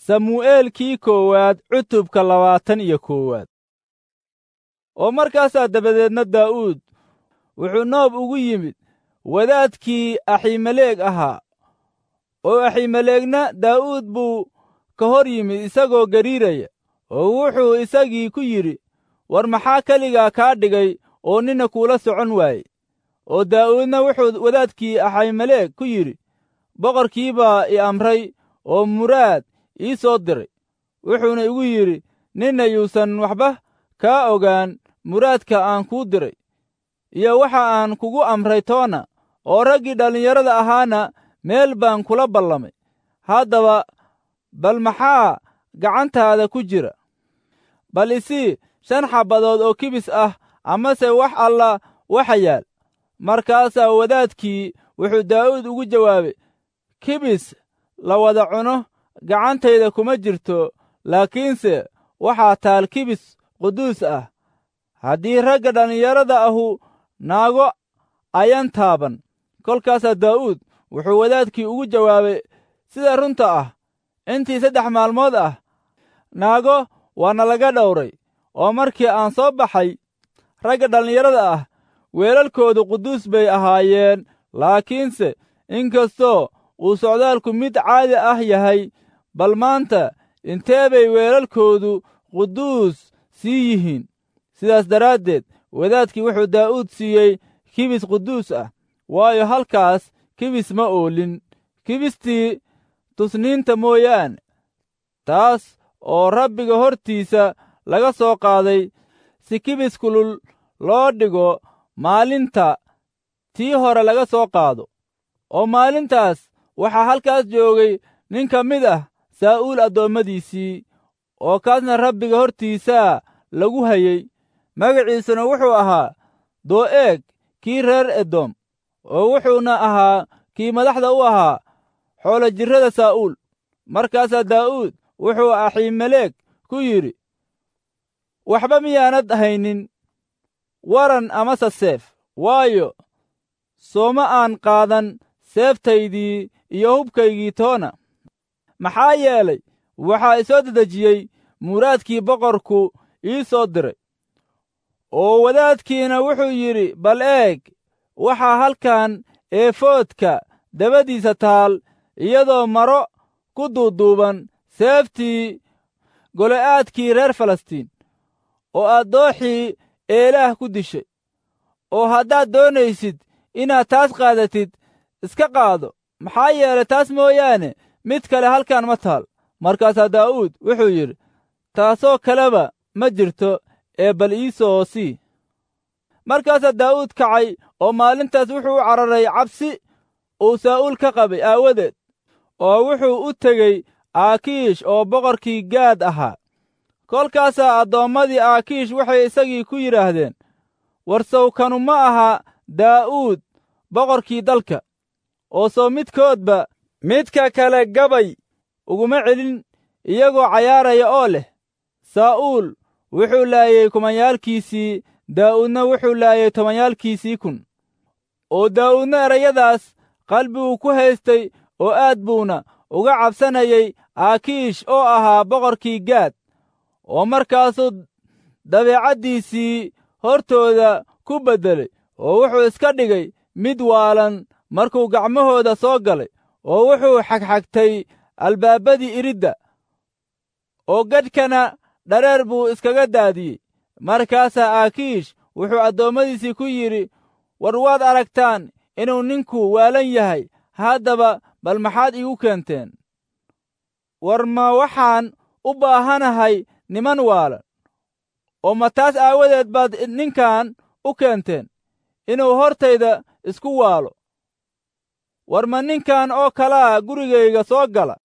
samu'eelkii koowaad cutubka labaatan iyo koowaad oo markaasaa dabadeedna daa'uud wuxuu noob ugu yimid wadaadkii aximeleeg ahaa oo aximeleegna daa'uud buu ka hor yimid isagoo gariiraya oo wuxuu isagii ku yidhi war maxaa keligaa kaa dhigay oo nina kuula socon waaye oo daa'uudna wuxuu wadaadkii aximeleeg ku yidhi boqorkii baa i amray oo muraad ii soo diray wuxuuna igu yidhi ninna yuusan waxba kaa ogaan muraadka aan kuu diray iyo waxa aan kugu amray toona oo raggii dhallinyarada ahaana meel baan kula ballamay haddaba bal maxaa gacantaada ku jira bal isii shan xabbadood oo kibis ah amase wax alla waxa yaal markaasaa wadaadkii wuxuu daa'uud ugu jawaabay kibis la wada cuno gacantayda kuma jirto laakiinse waxaa taal kibis quduus ah haddii ragga dhallinyarada ahu naago ayan taaban kolkaasaa daa'uud wuxuu wadaadkii ugu jawaabay sida runta ah intii saddex maalmood ah naago waana laga dhowray oo markii aan soo baxay ragga dhallinyarada ah weelalkoodu quduus bay ahaayeen laakiinse inkastoo uu socdaalku mid caadi ah yahay bal maanta intee bay weelalkoodu quduus sii yihiin sidaas daraaddeed wadaadkii wuxuu daa'uud siiyey kibis quduus ah waayo halkaas kibis ma oolin kibistii tusniinta mooyaane taas oo rabbiga hortiisa laga soo qaaday si kibis kulul loo dhigo maalinta tii hore laga soo qaado oo maalintaas waxaa halkaas joogay nin ka mid ah saa'uul addoommadiisii oo kaasna rabbiga hortiisaa lagu hayey magaciisuna wuxuu ahaa doo'eeg kii reer edom oo wuxuuna ahaa kii madaxda u ahaa xoolo jirrada saa'uul markaasaa daa'uud wuxuu aximeleeg ku yidhi waxba miyaanad haynin waran amase seef waayo sooma aan qaadan seeftaydii iyo hubkaygii toona maxaa yeelay waxaa isoo dedejiyey muraadkii boqorku ii soo diray oo wadaadkiina wuxuu yidhi bal eeg waxaa halkan eefoodka dabadiisa taal iyadoo maro ku duuduuban seeftii golo'aadkii reer falastiin oo aad dooxii eelaah ku dishay oo haddaad doonaysid inaad taas qaadatid iska qaado maxaa yeelay taas mooyaane mid kale halkan ma taal markaasaa daa'uud wuxuu yidhi taasoo kaleba ma jirto ee bal ii soo sii markaasaa daa'uud kacay oo maalintaas wuxuu u cararay cabsi uu saa'uul ka qabay aawadeed oo wuxuu u tegey aakiish oo boqorkii gaad ahaa kolkaasaa addoommadii aakiish waxay isagii ku yidhaahdeen war sawkanu ma aha daa'uud boqorkii dalka oo sow midkoodba midka kale gabay uguma celin iyagoo cayaaraya oo leh saa'uul wuxuu laayey kumanyaalkiisii daa'uudna wuxuu laayey tobanyaalkiisii kun oo daa'uudna erayadaas qalbiguu ku haystay oo aad buuna uga cabsanayay aakiish oo ahaa boqorkii gaad oo markaasuu dabeecaddiisii hortooda ku beddelay oo wuxuu iska dhigay mid waalan markuu gacmahooda soo galay oo wuxuu xagxagtay albaabadii iridda oo gadhkana dhareer buu iskaga daadiyey markaasaa aakiish wuxuu addoommadiisii ku yidhi war waad aragtaan inuu ninku waalan yahay haddaba bal maxaad iigu keenteen war ma waxaan u baahanahay niman waalan oo ma taas aawadeed baad ninkan u keenteen inuu hortayda isku waalo war ma ninkan oo kalaa gurigayga soo gala